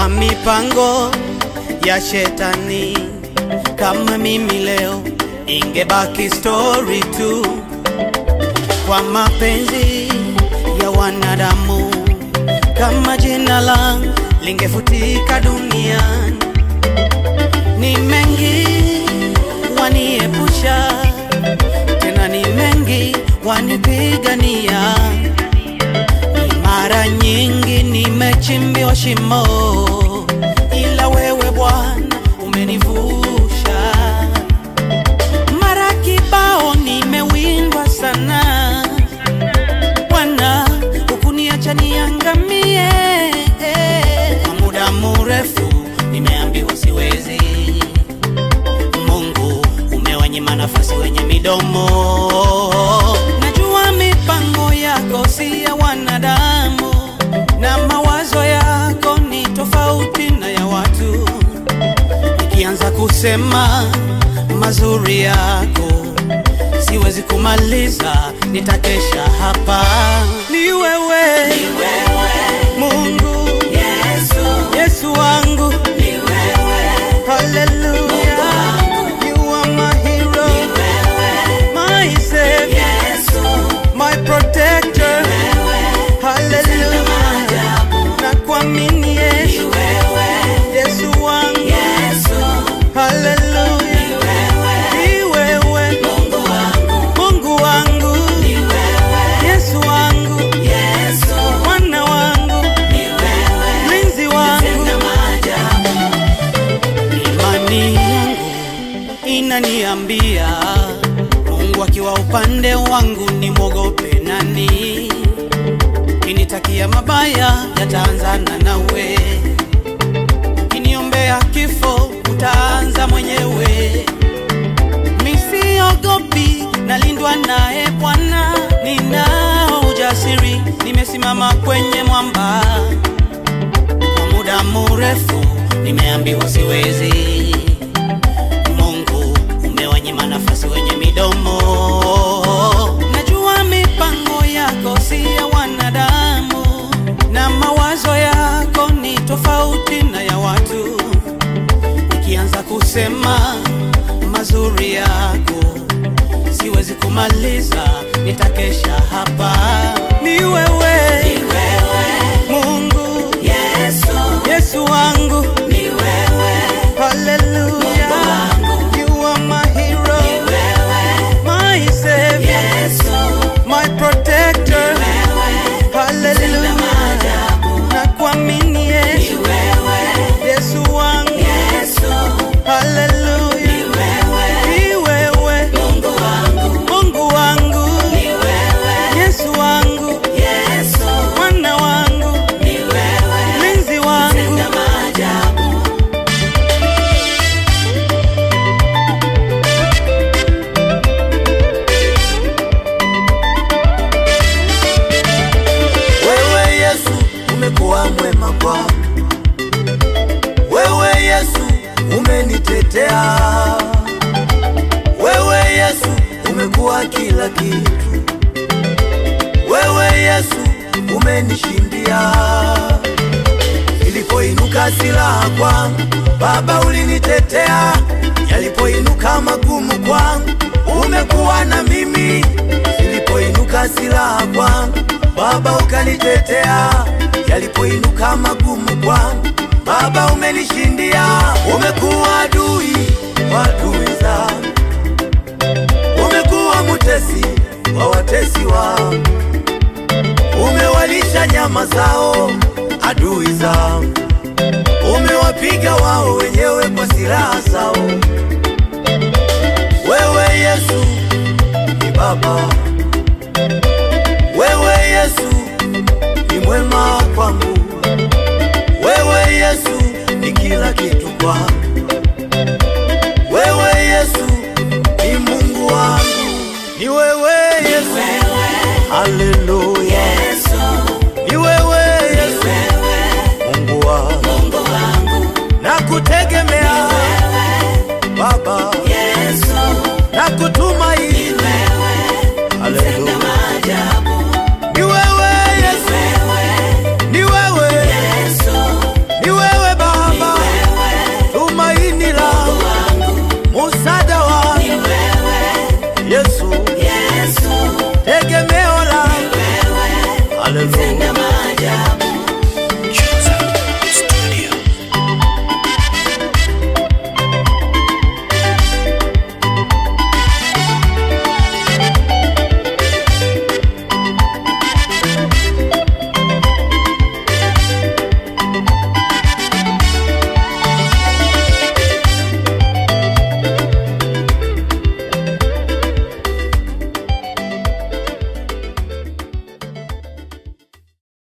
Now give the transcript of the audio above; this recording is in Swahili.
Najua mipango ya shetani, kama mimi leo ingebaki story tu, kwa mapenzi ya wanadamu, kama jina langu lingefutika duniani. Ni mengi waniepusha, tena ni mengi wanipigania mara nyingi nimechimbiwa shimo, ila wewe Bwana umenivusha. Mara kibao nimewindwa sana, Bwana hukuniacha niangamie. Kwa muda mrefu nimeambiwa siwezi, Mungu umewanyima nafasi wenye midomo. Najua mipango yako si ya wanadamu, na mawazo yako ni tofauti na ya watu. Nikianza kusema mazuri yako, siwezi kumaliza, nitakesha hapa. Ni wewe, Mungu, Yesu wangu, haleluya, you are my hero, my savior, my protector, haleluya, na kuamini Yesu, Yesu wangu, haleluya, ni wewe, Mungu wangu, Yesu wangu, mwana wangu, mlinzi wangu, imani yangu inaniambia Mungu akiwa upande wangu nimwogope nani? Kinitakia mabaya yataanzana nawe, kiniombea kifo utaanza mwenyewe. Misiogopi, nalindwa naye Bwana, ninao ujasiri, nimesimama kwenye mwamba. Kwa muda mrefu nimeambiwa siwezi. Mungu umewanyima nafasi wenye midomo. Najua mipango yako si ya wanadamu, na mawazo yako ni tofauti na ya watu. Nikianza kusema mazuri yako, siwezi kumaliza, nitakesha hapa. Ni wewe, Mungu, Yesu wangu, haleluya, you are my hero, my savior, my protector, haleluya, na kuamini Yesu, Yesu wangu, haleluya, ni wewe, Mungu wangu, Yesu wangu, mwana wangu, mlinzi wangu, Wewe Yesu umekuwa mwema kwangu, wewe Yesu umenitetea, wewe Yesu umekuwa kila kitu, wewe Yesu umenishindia. Ilipoinuka silaha kwangu, Baba ulinitetea, yalipoinuka magumu kwangu, umekuwa na mimi. Ilipoinuka silaha kwangu, Baba ukanitetea, yalipoinuka magumu kwangu, Baba umenishindia. Umekuwa adui wa adui zangu, umekuwa mutesi wa watesi wangu, umewalisha nyama zao adui zangu, umewapiga wao wenyewe kwa silaha zao. Wewe Yesu ni Baba